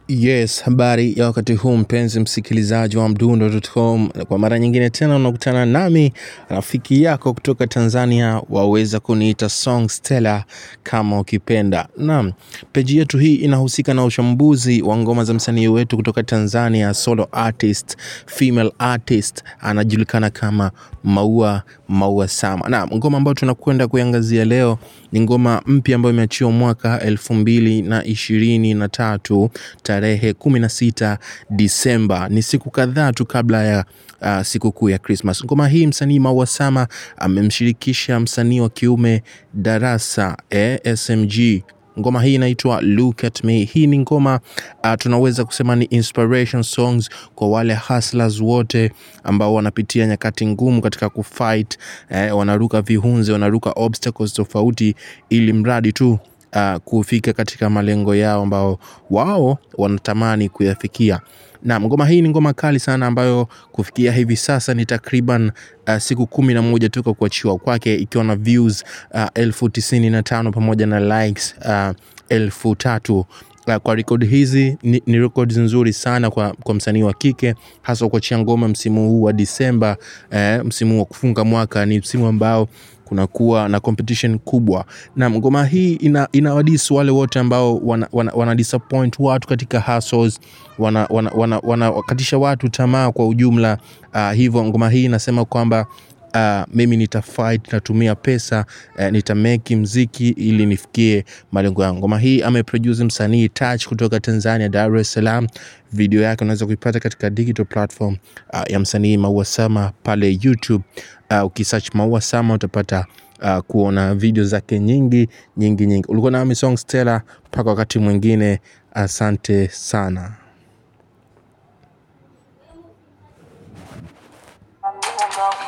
Yes, habari ya wakati huu mpenzi msikilizaji wa mdundo.com. Kwa mara nyingine tena unakutana nami rafiki yako kutoka Tanzania, waweza kuniita Song Stella kama ukipenda. Naam, peji yetu hii inahusika na uchambuzi wa ngoma za msanii wetu kutoka Tanzania, solo artist, female artist, anajulikana kama Maua Maua Sama. Naam, ngoma ambayo tunakwenda kuiangazia leo ni ngoma mpya ambayo imeachiwa mwaka elfu mbili na ishirini na tatu tarehe 16 Disemba. Ni siku kadhaa tu kabla ya uh, sikukuu ya Christmas. Ngoma hii msanii Maua Sama amemshirikisha msanii wa kiume Darasa eh, SMG ngoma hii inaitwa Look at Me. Hii ni ngoma uh, tunaweza kusema ni inspiration songs kwa wale hustlers wote ambao wanapitia nyakati ngumu katika kufight eh, wanaruka vihunzi, wanaruka obstacles tofauti, ili mradi tu uh, kufika katika malengo yao ambao wao wanatamani kuyafikia. Na ngoma hii ni ngoma kali sana ambayo kufikia hivi sasa ni takriban uh, siku kumi na moja toka kuachiwa kwake ikiwa na views uh, elfu tisini na tano pamoja na likes uh, elfu tatu Uh, kwa rekodi hizi ni, ni rekodi nzuri sana kwa, kwa msanii wa kike hasa kuachia ngoma msimu huu wa Disemba eh, msimu wa kufunga mwaka. Ni msimu ambao kunakuwa na competition kubwa, na ngoma hii ina, inawadisi wale wote ambao wana, wana, wana disappoint watu katika hustles, wana, wana, wana, wana wakatisha watu tamaa kwa ujumla. Uh, hivyo ngoma hii inasema kwamba Uh, mimi nita fight natumia pesa uh, nitameki mziki ili nifikie malengo yangu. Ngoma hii ameproduce msanii Touch kutoka Tanzania, Dar es Salaam. Video yake unaweza kuipata katika digital platform uh, ya msanii Maua Sama pale YouTube. Uh, ukisearch Maua Sama utapata uh, kuona video zake nyingi nyingi nyingi. Ulikuwa nami Song Stella, mpaka wakati mwingine, asante sana. I'm